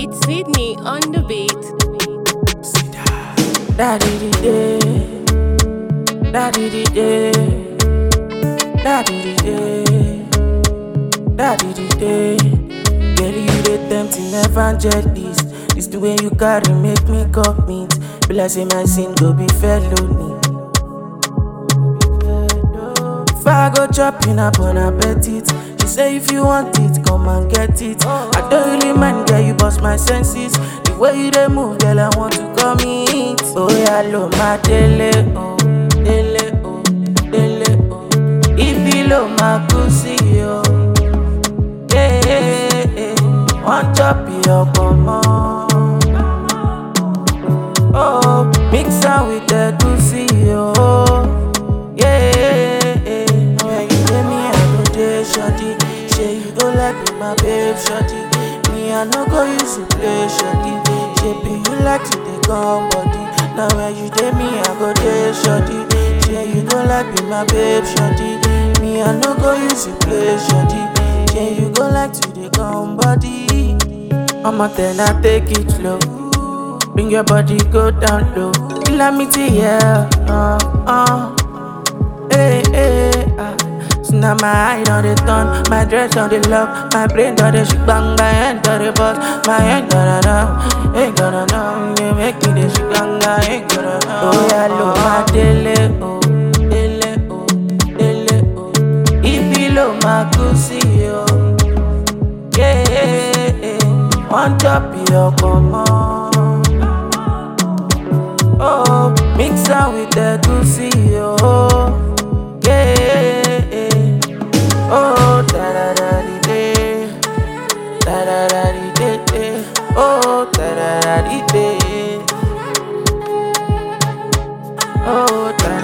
It's Sydney on the beat. Daddy the day, daddy the day, daddy the day, daddy the day. Girl, you the tempting evangelist. This the way you carry make me commit. Be like say my sin go be felony. If I go chopping up on appetite, she say if you want it, come and get it. I don't really mind, girl, you bust my senses. The way you dey move, girl, I want to commit. Oh yeah, lo my dele, oh dele, oh dele, oh. If you lo my pussy, oh yeah, yeah, yeah. One chop your come on. Oh, mix am with the goosey, oh yeah, yeah, yeah. When you get me, I go dey shorty. Say you go like be my babe, shorty. Me, I no go use you play, shorty. Shape you like to dey come body. Now when you dey me, I go dey shorty. Say you go like be my babe, shorty. Me, I no go use you play, shorty. Say you go like to dey come body. I'ma tell her take it slow. Bring your body go down low. Let me see, yeah. Uh, uh. Hey, hey, ah. So now my eye on the turn, my dress on the lock, my brain on the shit bang, my hand on the bus, my hand gonna know, ain't gonna know, you make me the shit bang, I ain't gonna know. Oh yeah, look my dele, oh, dele, oh, dele, oh. If you look my pussy, oh, yeah, yeah, yeah. One chop your come on. Oh, mix am with the goosey, oh, yeah, yeah. Oh, da da da di day, da da da di day, day. oh, da da da di day, oh, da